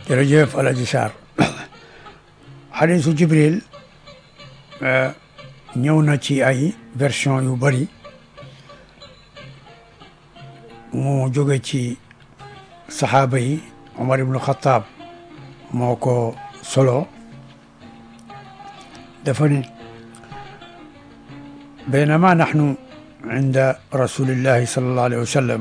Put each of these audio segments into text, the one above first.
jërëjëf Alaji Sarr xadisu Jibril ñëw na ci ay version yu bari mu jóge ci saxaaba yi Omar ibnu Xataab moo ko solo dafa ni baynama naxnu inda rasulillahi sallallahu alayhi wa sallam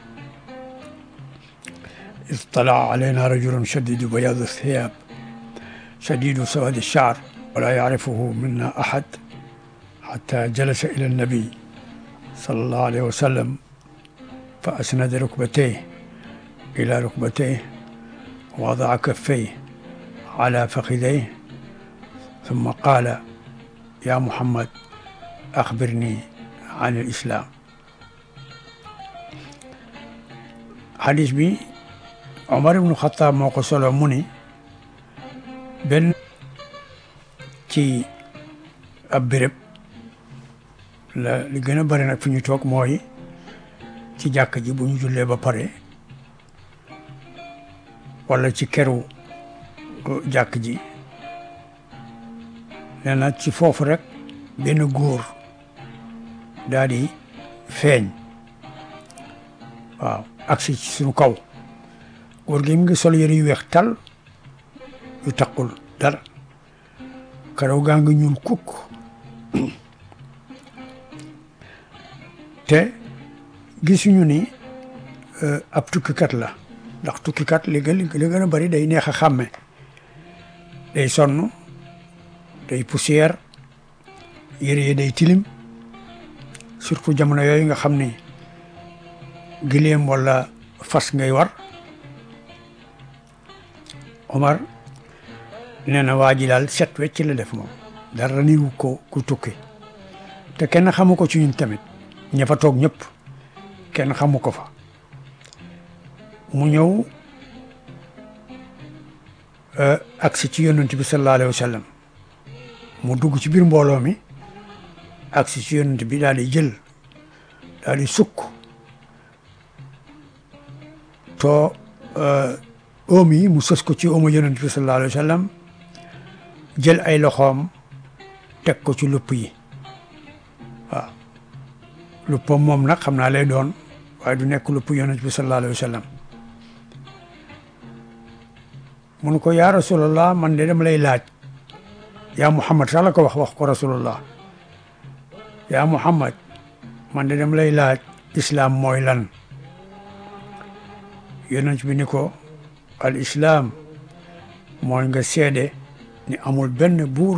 اطلع علينا رجل شديد بياض الثياب شديد سواد الشعر ولا يعرفه منا أحد حتى جلس إلى النبي صلى الله عليه وسلم فأسند ركبتيه إلى ركبتيه ووضع كفيه على فخذيه ثم قال يا محمد أخبرني عن الإسلام حديث بي Omar ibnu Xataab moo ko solo mu ni benn ci ab béréb la li gën a bari nag fi ñu toog mooy ci jàkk ji bu ñu jullee ba pare walla ci keru jàkk ji nee na ci foofu rek benn góor daal di feeñ waaw agsi ci suñu kaw góor gi mu ngi sol yëre yu weex tal yu taqul dara karaw gaa ngi ñuul kukk te gisuñu ni ab tukkikat la ndax tukkikat li gën li gën a bari day neex a xàmme day sonn day poussière yëre yi day tilim surtout jamono yooyu nga xam ni gileem walla fas ngay war Omar nee na waa ji daal set wecc la def moom dara niwu ko ku tukki te kenn xamu ko ci ñun tamit ña fa toog ñëpp kenn xamu ko fa mu ñëw agsi ci yonent bi sallallahu alayhi wa sallam mu dugg ci biir mbooloo mi agsi ci yonent bi daal di jël daal di sukk to oom yi mu sës ko ci oomu yonent bi sallallahu alayhi wa sallam jël ay loxoom teg ko ci lupp yi waaw luppam moom nag xam naa lay doon waaye du nekk lupp yonent bi sallallahu alayhi wa sallam mun ko yaa rasulallah man de dama lay laaj yaa muhammad sax la ko wax wax ko rasulallah yaa muhammad man de dama lay laaj islaam mooy lan yonent bi ni ko al islaam mooy nga seede ni amul benn buur